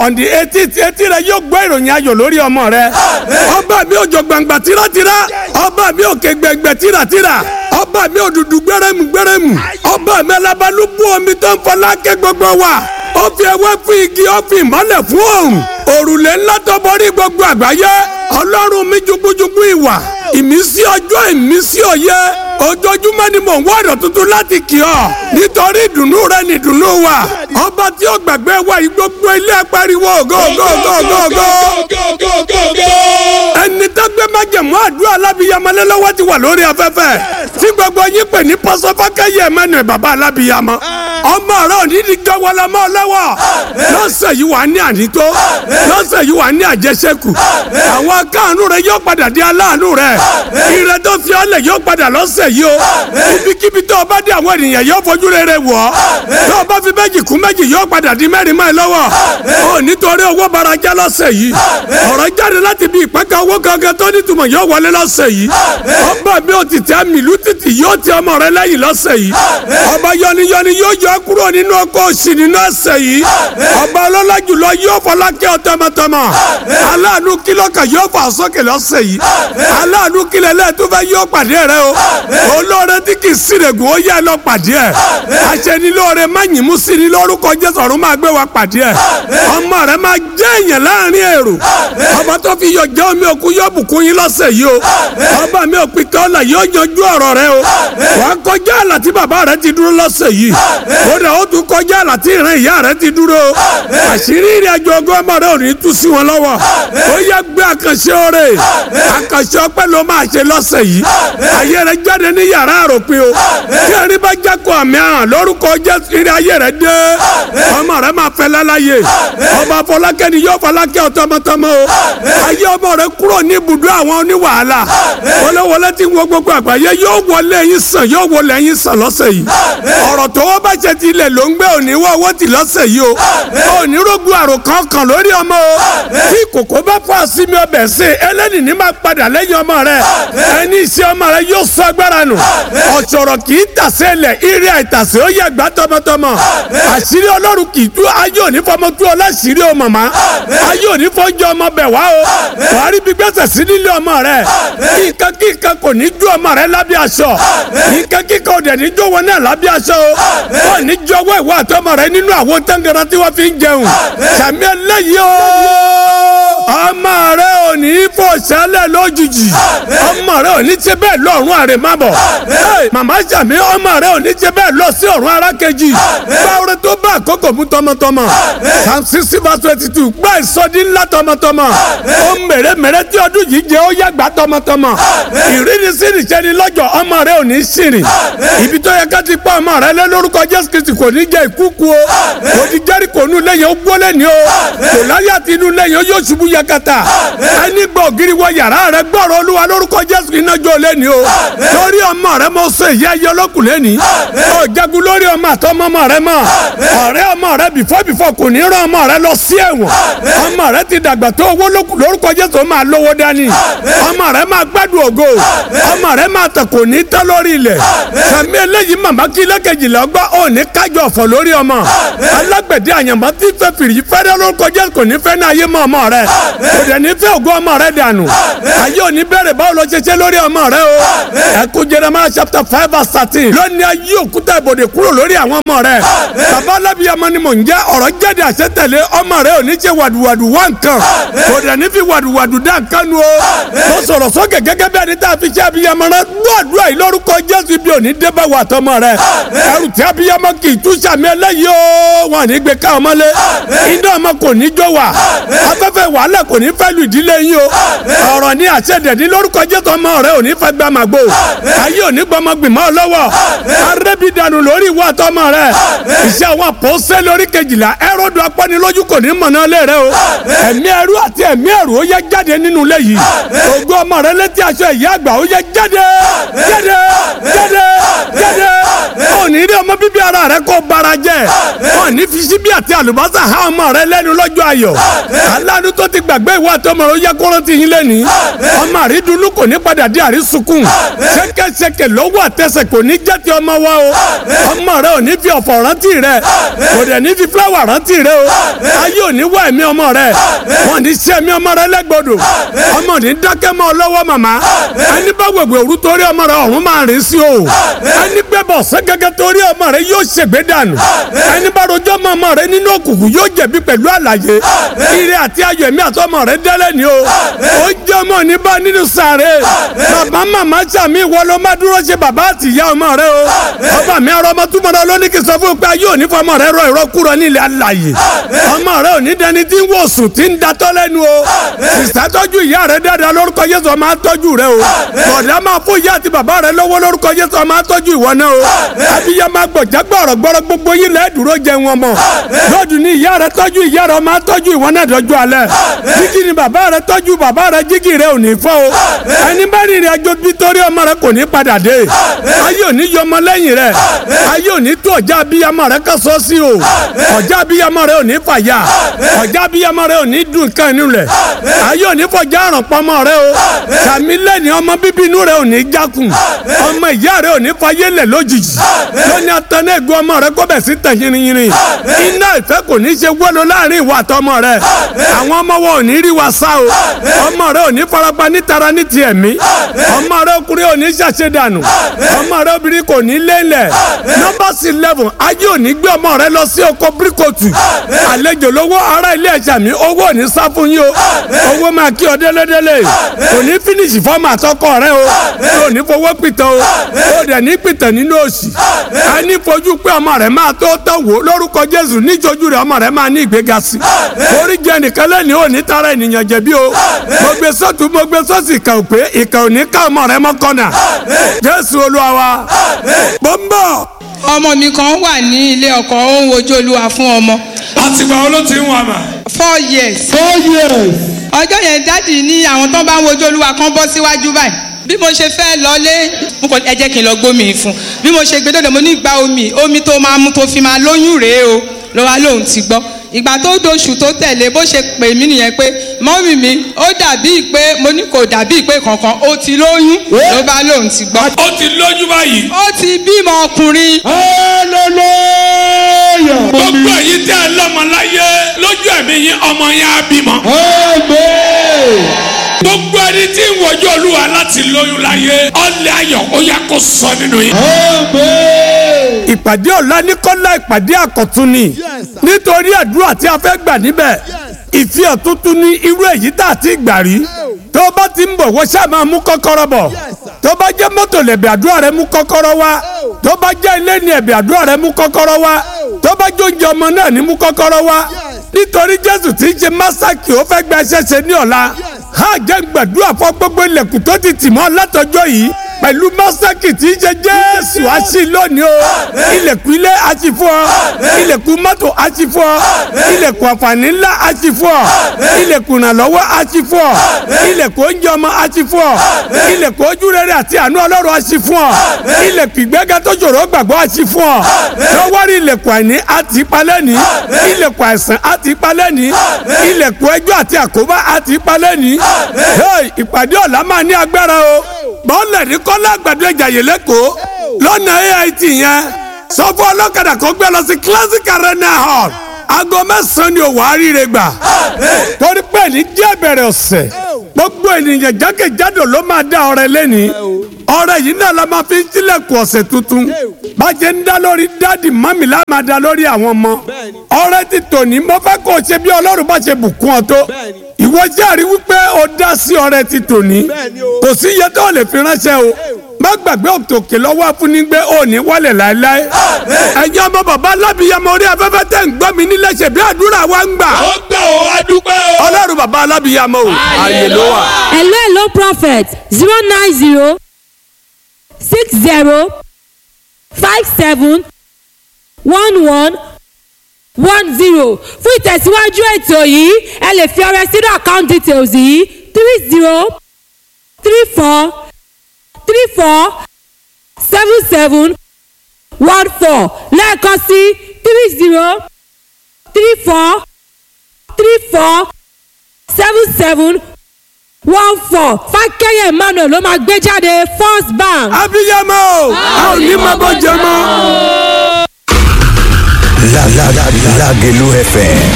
on the eighteenth etí rẹ yóò gbọ́ ìròyìn ayọ̀ lórí ọmọ rẹ ọba mi òjò gbangba tírátíra ọba mi òkè gbẹgbẹ tíratíra ọba mi òdùdù gbẹrẹmù gbẹrẹmù ọba mi alábàlúbú omi tó ń fọlá ké gbogbo wa ó fi ewé fún igi ó fi ìmọ́lẹ̀ fún òòrùn òrùlé ńlá tó borí gbogbo àgbáyé ọlọ́run mi jugujugu ìwà ìmísí ọjọ́ ìmísí òye ojoojúmọ́ ni mò ń wá ọ̀rọ̀ tuntun láti kì ọ́ nítorí ìdùnnú rẹ ni ìdùnnú wa ọba tí ó gbàgbé wa yìí gbogbo ilé apariwo go go go go go ẹni tó gbé májẹ̀mú àdúrà alábìyamọlẹ́ lọ́wọ́ ti wà lórí afẹ́fẹ́ tí gbogbo yín pè ní pọ́sọ́fákẹ́yẹ mẹ́nu bàbá alábìyamọ ọmọ rẹ ò ní di jọwọlọ mọ́ ọ lọ́wọ́ lọ́sẹ̀ yìí wà ní ànító lọ́sẹ̀ yìí wà ní àjẹsẹ́kù àwọn akáàánú rẹ yóò padà di aláàánú rẹ ire tó fi ọlẹ̀ yóò padà lọ́sẹ̀ yìí o ibikíbi tó o bá dé àwọn ènìyàn yóò fojú rere wọ̀ ọ́ tó o bá fi méjì kún méjì yóò padà di mẹ́rin mọ́ ẹ lọ́wọ́ o nítorí owó barajá lọ́sẹ̀ yìí ọ̀rọ̀ jáde láti bí ìpẹ́kẹ́ owó gangan tó nítumọ̀ yóò wọlé lọ́sẹ̀ yìí ọba mi ò ti tẹ́ mìlú títì yóò ti ọmọ rẹ lẹ́yìn lọ́sẹ̀ yìí ọba yọniyọni yóò yọ kúrò nínú ọkọ̀ òsì nínú ẹsẹ̀ yìí ọba ọlọ́lá jùlọ yóò fọlákẹ́ ọ tọmọtọmọ aláàánú kílọ̀kà yóò fà sókè lọ́sẹ̀ yìí aláàánú kílẹ̀ lẹ́ẹ̀túfẹ́ yóò pàdé rẹ o olóore tí kì í sírègùn ó yẹ lọ pàdé ẹ aṣẹ́nilóore má yìnbó sí ni lórúkọ jésù ọ̀run máa gbé wa pàdé ẹ ọmọ rẹ máa jẹ́ èèyàn láàrin èrò ọba tó fi yọ jẹ́ omi òkú yóò bùkún yín lọ́sẹ̀ yìí o ọba mi ò pìtẹ́ ọ̀la yóò yanjú ọ̀rọ̀ rẹ o wàá kọjá àlà tí bàbá rẹ ti dúró lọ́sẹ̀ yìí ó dà ó tún kọjá àlà tí ìran ìyá rẹ ti dúró àṣírí ìrìn àjò ọgọ́ ọmọ rẹ ò ní tú sí wọn lọ́wọ́ ó yẹ gbé àkànṣe oore àkànṣe ọpẹ́ ló máa ṣe lọ́sẹ̀ yìí ayé rẹ jáde ní yàrá àròpin o tí ẹni bá jákò àmì àràn lórúkọ jésù ìrìn ayé rẹ dé ọmọ rẹ máa fẹ́ lálàyé ọba fọlákẹ́ni yóò fọlákẹ́ ọ tọmọtọmọ o ayé ọmọ rẹ kúrò ní ibùdó àwọn oníwàhálà wọléwọlé tí wọ́n gbogbo àgbáyé yóò wọlé yín sàn yóò wọlé yín sàn lọ́sẹ̀ yìí ọ̀rọ̀ tó wọ́n bá ṣe ti ilẹ̀ ló ń gbé òní wọ́ owó tì lọ́sẹ̀ yìí o òní rògbò àrò kankan lórí ọmọ o tí kòkó bá fọ́ àsìmí ọbẹ̀ sí ẹlẹ́ni ní máa padà lẹ́yìn ọmọ rẹ ẹni iṣẹ́ ọmọ rẹ yóò sọ agbára nù ọ̀ṣọ̀rọ̀ kì í tàsé lẹ̀ irí àìtàsé ó yẹ gbá tọmọtọmọ àṣírí ọlọ́run kì í tú ayé òní fọmọ tú ọlọ́ṣírí o màmá ayé òní fọ́njọ ọmọ bẹ̀ wá o wàá rí bí gbèsè sí nílé ọmọ rẹ nǹkan kíkan kò ní ju ọmọ rẹ lábẹ́ aṣọ nǹkan kíkan ò dẹ̀ ní jó wọn náà lábẹ́ aṣọ o wọ́n ní jọwọ́ ìwọ àtọmọ rẹ nínú àwọn tángara tí wọ́n fi ń jẹun sàmì ẹlẹ́yìí o ọmọ rẹ ò ní fò sálẹ̀ lójijì ọmọ rẹ ò ní ṣe bẹ́ẹ̀ lọ́rùn àrèmábọ̀ màmá sàmì ọmọ rẹ ò ní ṣe bẹ́ẹ̀ lọ sí ọ̀run arákejì báwo tó bá àkókò mú tọmọtọmọ psalm sixty verse twenty two gbá ìsọdí ńlá tọmọtọmọ ó mèremère tí ọdún yìí jẹ ó yàgbá tọmọtọmọ ìrírí sírì sẹni lọ́jọ́ ọmọ rẹ ò ní sírì ibi tó yẹ ká ti pa ọmọ rẹ lé lórúkọ jésù kristi kò ní jẹ ìkúkú o kò ní jẹ́rìkò nù lẹ́yìn ó gbólé ni o kò láyé àti inú lẹ́yìn ó yóò ṣubú yakata ẹni gbọ́ ògiri wọ yàrá rẹ gbọ́rọ̀ olúwa lórúkọ jésù iná jó lé ni o lórí ọmọ rẹ mo sọ ìyá ẹyẹ ọlọ́kùnrin ni ó jagun lórí ọmọ àtọmọ ọmọ rẹ mọ ọ̀rẹ́ ọmọ rẹ bìfọ́ bìfọ́ kò ní rán ọmọ rẹ lọ sí ẹ̀wọ̀n ọmọ rẹ ti dàgbà tó owó lórúkọ jésù máa lówó dání ọmọ rẹ máa gbádùn ògo ọmọ rẹ máa tẹ̀ kò ní tẹ́ lórí ilẹ̀ sàmì eléyìí màmá kí lẹ́kẹ̀jìlá ọgbà ò ní kájọ ọ̀fọ̀ lórí ọmọ alágbẹ̀dẹ àyànmọ́ tí fẹ́ fìrí fẹ́rẹ́ lórúkọ jésù kò ní fẹ́ ní ayé mọ́ ọmọ rẹ kò dẹ̀ ní fẹ́ ògo ọmọ rẹ dànù ayé ò ní bẹ̀rẹ̀ báwo ló ṣe ṣe lórí ọmọ rẹ o ẹkú Jeremiah chapter five verse thirteen lónìí ayé òkúta ìbòdè kúrò lórí àwọn ọmọ rẹ bàbá alábíyamọ ni mò ń jẹ́ ọ̀rọ̀ jáde àṣetẹ̀lé ọmọ rẹ ò ní ṣe wàdùwàdù wá nǹkan kò dẹ̀ ní fi wàdùwàdù dá nǹkan nu o mo sọ̀rọ̀ sókè gẹ́gẹ́ bí ẹni tá a fi ṣe abiyamọ rẹ gbọ́dọ̀ yìí lórúkọ Jésù bí òní dé bá wà tọmọ rẹ ẹrù tí abiyamọ kì í tú sàmì ẹlẹ́yìí o wọn ní gbé ká ọmọ lé iná ọmọ kò ní jó wa afẹ́fẹ́ wàhálà kò ní fẹ́ lu ìdílé yín o ọ̀rọ̀ ní àṣẹdẹ̀dí lórúkọ Jésù ọmọ rẹ ò ní fẹ́ gbà màgbó ayé ò ní gbọmọ gbìmọ̀ lọ́wọ́ arẹ́bí dànù lórí ìwọ àtọmọ rẹ iṣẹ́ àwọn àpọ́sẹ́ lórí kejìlá ẹ̀rọ̀dù apánilójú kò ní mọ̀nà lé rẹ o ẹ̀mí ẹrú àti ẹ̀mí ẹrù ó yẹ jáde nínú ilé yìí ògo ọmọ rẹ létí aṣọ ìyá àgbà ó yẹ jáde jáde jáde jáde ó ní rí ọmọ bíbí ara rẹ kó bara jẹ ó ní fi síbí àti àlùbọ́sà há ọmọ rẹ lẹ́nu lọ́jọ́ ayọ̀ aláàánú tó ti gbàgbé ìwọ àtọmọ rẹ ó jẹ́ kó rántí yín lẹ́ni ọmọ àrídùnnú kò ní padà di àrísùnkùn ṣẹ̀kẹ̀ṣẹ̀kẹ̀ lọ́wọ́ àtẹsẹ̀ kò ní jẹ́ ti ọmọ wa o ọmọ rẹ ò ní fi ọ̀fọ̀ rántí rẹ kò dẹ̀ ní fi fúláwà rántí rẹ o ayé ò ní wá ẹ̀mí ọmọ rẹ wọn ní sí ẹ̀mí ọmọ rẹ lẹ́gbọ̀dọ̀ ọmọ ní dákẹ́ mọ́ ọ lọ́wọ́ màmá ẹni bá wẹ̀wẹ̀ òru torí ọmọ rẹ ọ̀run máa rìn sí o ẹni gbẹ́bọ̀ sẹ́gẹ́gẹ́ torí ọmọ rẹ yóò ṣègbè dànù ẹni bá rojọ́ mọ́ ọmọ rẹ nínú òkùnkùn yóò jẹ̀bi pẹ̀lú àlàyé ire àti ayọ̀ ẹ̀mí àtọmọ rẹ dẹ́lẹ̀ ni o ó jẹ́ ọmọ ní bá nínú sàré bàbá màmá sàmì ìwọ ló má dúró ṣe bàbá àti ìyá ọmọ rẹ o ọba mi ọrọ ọmọ túmọ̀ rẹ lóní kí n sọ fún un pé ayé òní fọmọ rẹ rọ ìrọkúrọ nílẹ̀ alàyè ọmọ rẹ òní dẹni tí ń wò sùn tí ń datọ́ lẹ́nu o sísá tọ́jú ìyá rẹ dáadáa lórúkọ Jésù ọmọ àtọ́jú rẹ o bọ̀dá máa fún ìyá àti bàbá rẹ lọ́wọ́ lórúkọ Jésù ọmọ àtọ́jú ìwọ náà o abiyá máa gbọ̀já gbọ̀rọ̀ gbọ́rọ̀ gbogbo yín lẹ́ẹ̀ dúró jẹ wọn mọ̀ lọ́dún ní ìyá rẹ tọ́jú ìyá rẹ ọmọ àtọ́jú ìwọ náà dọ́jú alẹ́ jígì ni bàbá rẹ tọ́jú bàbá rẹ jígì rẹ ò ní fọ́ o ẹni bá rìnrìn àjò bí torí ọmọ rẹ kò ní padà dé ayé ò ní yọmọ lẹ́yìn rẹ ayé ò ní tó ọjà abiyamọ rẹ kẹsọ sí o ọjà abiyamọ rẹ ò ní fàyà ọjà abiyamọ rẹ ò ní dùn nǹkan inú rẹ ayé ò ní fọjá àrùn pọmọ rẹ o sàmì lẹ́ni ọmọ bíbí inú rẹ ò ní jákun ọmọ ìyá rẹ ò ní fayé lẹ̀ lójijì lóní atẹ́nẹ́ ègbé ọmọ rẹ kó bẹ̀ sí tẹ̀ yìnyínyìn iná ìfẹ́ kò ní ṣe wọ́lọ́ láàrin ìwà àtọmọ rẹ àwọn ọmọ wọn ò ní rí wa sá o ọmọ rẹ ò ní farapa nítara ní ti ẹ̀mí ọmọ rẹ ọkùnrin ò ní ṣàṣedànù ọmọ rẹ obìnrin kò ní lélẹ̀ nọ́mbà sí eleven ayé ò ní gbé ọmọ rẹ lọ sí oko bíríkòtù àlejò lówó ará ilé ẹ̀ṣà mi owó ò ní sá fún yín o owó máa kí ọ délédélé kò ní fínísì fọ́ọ̀mù àtọkọ rẹ o kò ní fowó pìtàn o kò dẹ̀ ní pìtàn nínú òsì a ní fojú pé ọmọ rẹ máa tó tán wò lórúkọ Jésù níjojú rẹ ọmọ rẹ máa ní ìgbéga sí orí jẹ nìkan lẹ́ni ò ní tara ènìyàn jẹ̀bi o mo gbé sọ́tún mo gbé sọ́sì ìkà ò pé ìkà ò ní ká ọmọ rẹ mọ́kànnà Jésù Olúwa wa bó ń bọ̀. ọmọ mi kan wà ní ilé ọkọ ó ń wojú olúwa fún ọmọ àtìgbà wo ló ti ń wà mà. four years four years. ọjọ́ yẹn dáàdì ní àwọn tó bá ń wojú olúwa kan bọ́ síwájú báyìí bí mo ṣe fẹ́ lọlé mo kàn ẹ jẹ́ kí n lọ gbómi fún bí mo ṣe gbé dọ́dọ̀ mo ní gba omi omi tó máa mú tó fi máa lóyún rèé o lọ́wọ́ lòun ti gbọ́ ìgbà tó doṣù tó tẹ̀lé bó ṣe pè mí nìyẹn pé mọ́mì mi ó dàbí pé mo ní kò dàbí pé kankan ó ti lóyún ló bá lòun ti gbọ́ ó ti lójú báyìí. ó ti bímọ ọkùnrin hallelujah. gbogbo èyí tẹ́ ẹ lọ́mọ láyé lójú ẹ̀mí yín ọmọ yẹn á bímọ. amen. gbogbo ẹni tí ń wojú olúwa láti lóyún láyé ọlẹ́ ayọ̀ ó yẹ kó sọ nínú yín. amen. ìpàdé ọ̀la ní kọ́lá ìpàdé àkọ́tún ni nítorí àdúrà tí a fẹ́ gbà níbẹ̀ ìfihàn tuntun ní irú èyí tá a ti gbà rí tó bá ti ń bọ̀ wọ́n ṣáà máa mú kọ́kọ́rọ́ bọ̀ tó bá jẹ́ mọ́tò lẹ̀bẹ̀ àdúrà rẹ mú kọ́kọ́rọ́ wá tó bá jẹ́ ilé ní ẹ̀bẹ̀ àdúrà rẹ mú kọ́kọ́rọ́ wá tó bá jẹ́ oúnjẹ ọmọ náà ní mú kọ́kọ́rọ́ wá nítorí jésù tí ń ṣe másákì ó fẹ́ gba ẹsẹ̀ ṣe ní ọ̀la ha jẹ́ gbàdúrà fún gbogbo ilẹ̀kùn tó ti tì mọ́ látọjọ́ yìí pẹ̀lú mọ́sákì tí ń ṣe jésù á sí lónìí o ilẹ̀kùn ilé á ti fún ọ ilẹ̀kùn mọ́tò á ti fún ọ ilẹ̀kùn àǹfààní ńlá á ti fún ọ ilẹ̀kùn ìrànlọ́wọ́ á ti fún ọ ilẹ̀kùn oúnjẹ ọmọ á ti fún ọ ilẹ̀kùn ojú rere àti àánú ọlọ́run á ti fún ọ ilẹ̀kùn ìgbéga tó ṣòro gbàgbọ́ á ti fún ọ lọ́wọ́rí ilẹ̀kùn àìní á ti palẹ̀ ní ilẹ̀kùn àìsàn á ti palẹ̀ ní ilẹ̀kùn ẹjọ́ àti àkóbá á ti palẹ̀ ní ìpàdé ọ̀la máa ní agbára o bọ́ọ̀lù ní kọ́lá àgbàdo ìjàyè lẹ́kọ̀ọ́ lọ́nà AIT yẹn sọ fún ọlọ́kadà kó gbé lọ sí classic arena hall aago mẹ́sàn-án ni òwò àríire gbà torí pé ní díẹ̀ bẹ̀rẹ̀ ọ̀sẹ̀ gbogbo ènìyàn jákèjádò ló máa dá ọrẹ lẹ́ni ọrẹ yìí náà la máa fi ń tilẹ̀kùn ọ̀sẹ̀ tuntun bàjẹ́ ń dá lórí dáàdì mọ́mì la máa dá lórí àwọn ọmọ ọrẹ ti tòní mo fẹ́ kó o ṣe bí ọlọ́run bá ṣe bùkún ọ tó ìwọ jẹ́rìí wípé o dá sí ọrẹ ti tòní kò sí iye tó lè fi ránṣẹ́ o má gbàgbé òkè lọ́wọ́ afúnigbé òní wọlé láéláé ẹ̀yin ọmọ bàbá alábìyamọ orí afẹ́fẹ́ tẹ̀ ń gbọ́ mi nílẹ̀ ṣe bí àdúrà wa ń gbà ó gbà ó adúpẹ́ o. ọlọ́run bàbá alábìyamọ o ààyè ló wà. hello hello prophet zero nine zero six zero five seven one one one zero fún ìtẹ̀síwájú ètò yìí ẹ lè fi ọrẹ sínú account details yìí three zero three four three four seven seven one four lẹ́ẹ̀kan sí three zero three four three four seven seven one four fákẹ́yẹ̀ emmanuel ló máa gbé jáde first bank. abiyamọ o a ò ní máa bọ́ jẹ mọ́. La la la Lagelu FM